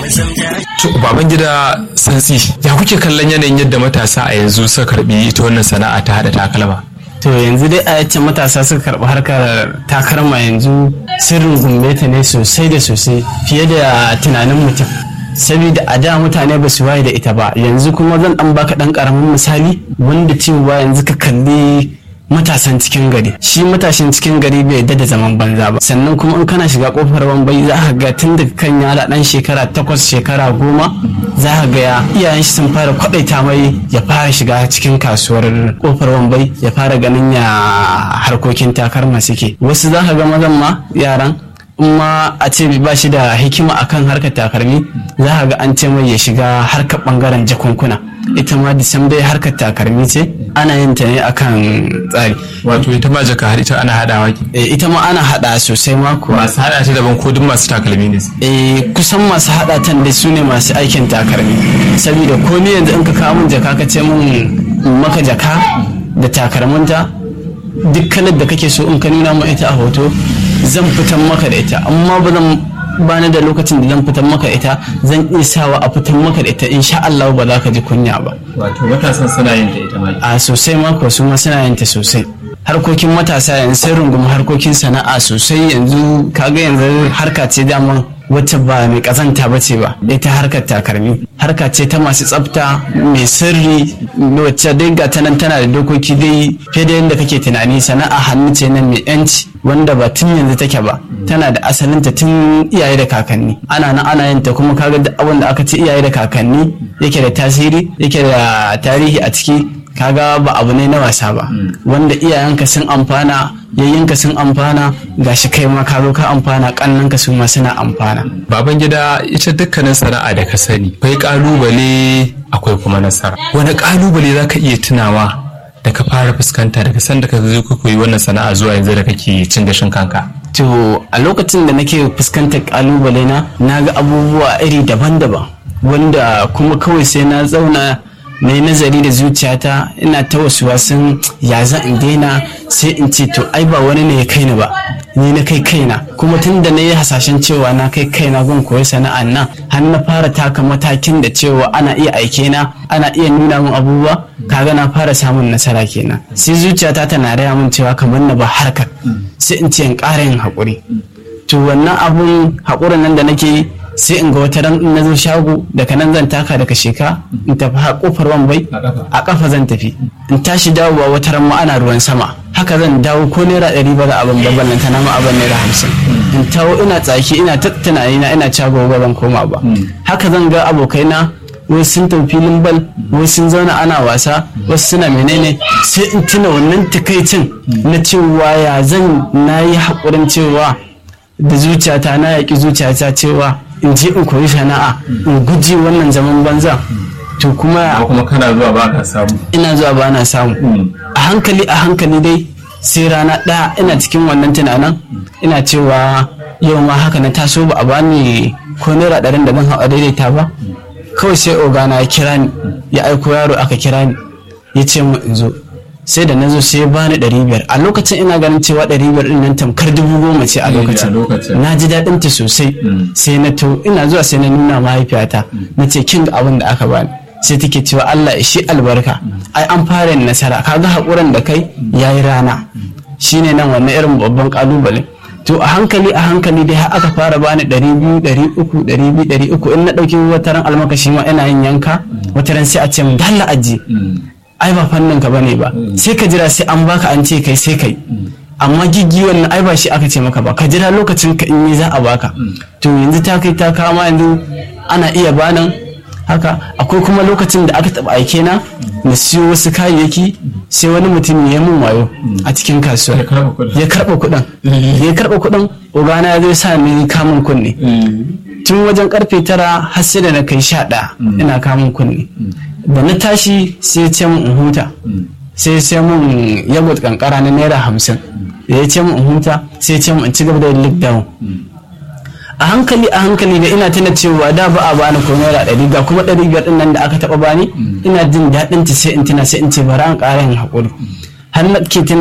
baban gida santsi ya kuke kallon yanayin yadda matasa a yanzu suka karbi ita wannan sana'a ta hada takalma to yanzu dai a yace matasa suka karɓi harkar takarma yanzu sirrin gumbe ta ne sosai da sosai fiye da tunanin mutum saboda a da mutane ba su waye da ita ba yanzu kuma zan dan baka dan karamin misali wanda cewa yanzu ka kalli matasan cikin gari shi matashin cikin gari bai yadda da zaman banza ba sannan kuma in kana shiga kofar wambai za ka ga tun daga kan yara dan shekara takwas shekara goma za ka ga ya iyayen shi sun fara kwadaita mai ya fara shiga cikin kasuwar kofar wambai ya fara ganin ya harkokin takarma suke wasu za ka ga mazan ma yaran in ma a ce ba shi da hikima akan harkar takalmi za ka ga an ce mai ya shiga harkar bangaren jakunkuna ita ma disam dai harkar takalmi ce ana yin ta ne akan tsari wato ita ma jaka har ita ana hadawa ki Eh, ita ma ana hada sosai ma kuwa masu hada ta daban ko duk masu takalmi ne Eh, kusan masu hada tan da su ne masu aikin takalmi saboda ko ni yanzu in ka kawo min jaka ka ce min in maka jaka da takalminta duk kalar da kake so in ka nuna min ita a hoto zan fitan maka da ita amma ba zan bani da lokacin da zan fitan maka da ita zan iya sawa a fitan maka da ita insha Allah ba za ka ji kunya ba wato matasan suna yin ta ita ma a sosai mako su ma suna yin ta sosai harkokin matasa yanzu sun rungumi harkokin sana'a sosai yanzu kaga yanzu harka ce daman wacce ba mai kazanta ba ce ba ita harkar takalmi harka ce ta masu tsafta mai sirri wacce dai ga ta nan tana da dokoki dai fiye da yadda kake tunani sana'a hannu ce nan mai yanci wanda ba tun yanzu take ba tana da asalinta tun iyaye da kakanni ana nan ana yin ta kuma kaga duk abin da aka ce iyaye da kakanni yake da tasiri yake da tarihi a ciki kaga ba abu ne na wasa ba wanda iyayenka sun amfana yayyinka sun amfana gashi kai ma ka zo ka amfana kannanka su ma suna amfana baban gida ita dukkanin sana'a da ka sani akwai kalubale akwai kuma nasara wani kalubale za ka iya tunawa da ka fara fuskanta daga sanda ka zo ka koyi wannan sana'a zuwa yanzu da kake cin gashin kanka to a lokacin da nake fuskantar kalubale na na ga abubuwa iri daban-daban wanda kuma kawai sai na zauna na yi nazari da zuciyata ina ta wasu wasan ya za in daina sai in ce to ai ba wani ne ya kai ni ba ni na kai kaina kuma tun da na yi hasashen cewa na kai kaina gun koyi sana'an nan har na fara taka matakin da cewa ana iya aike na ana iya nuna min abubuwa kaga na fara samun nasara kenan sai zuciyata tana raya min cewa kamar na ba harkar sai in ce in ƙara yin haƙuri to wannan abun haƙurin nan da nake yi sai in ga wata ran in na zo shago daga nan zan taka daga sheka in tafi ha kofar wambai a kafa zan tafi in tashi dawowa wata ran ma ana ruwan sama haka zan dawo ko naira ɗari ba za a ban babban nan tana ma abin naira hamsin in tawo ina tsaki ina ta tunani na ina cago ba zan koma ba haka zan ga abokaina wasu sun tafi filin bal wasu sun zauna ana wasa wasu suna menene sai in tuna wannan takaicin na cewa ya zan na yi haƙurin cewa da zuciyata na yaƙi zuciyata cewa in je in koyi sana'a in guji wannan zaman banza to kuma kuma kana zuwa ba ka samu ina zuwa ba na samu a hankali a hankali dai sai rana ɗaya ina cikin wannan tunanin ina cewa yau ma haka na taso ba a bani ko naira ɗarin da zan hau a daidaita ba kawai sai ogana ya kira ni ya aiko yaro aka kira ni ya ce mu in zo sai da na zo sai ya bani ɗari biyar a lokacin ina ganin cewa ɗari biyar ɗin nan tamkar dubu goma ce a lokacin na ji daɗin ta sosai sai na to ina zuwa sai na nuna mahaifiyata na ce kin ga abin da aka bani sai take cewa Allah ya shi albarka ai an fara yin nasara kaga haƙuran da kai yayi rana shine nan wannan irin babban kalubale to a hankali a hankali dai har aka fara bani ɗari biyu ɗari uku ɗari biyu ɗari uku in na ɗauki wataran almakashi ma ina yin yanka wataran sai a ce mu dalla ajiye ai ba fannin ka bane ba sai ka jira sai an baka an ce kai sai kai amma giggi wannan ai ba shi aka ce maka ba ka jira lokacin ka in yi za a baka to yanzu ta kai ta kama yanzu ana iya banan haka akwai kuma lokacin da aka taba aike na na siyo wasu kayayyaki sai wani mutum ya mun wayo a cikin kasuwa ya karba kuɗin ya karba kuɗin ogana ya zo sa ni kamun kunne tun wajen karfe tara har sai da na kai sha ɗaya ina kamun kunne da na tashi sai ya ce mun in huta sai ya ce mun yagwat kankara na naira hamsin da ya ce mun in huta sai ya ce mun in ci gaba da yin lockdown a hankali a hankali da ina tuna cewa da ba a bani ko naira ɗari ga kuma ɗari biyar ɗin nan da aka taɓa bani ina jin daɗin ta sai in tuna sai in ce bari an ƙara yin haƙuri har na ke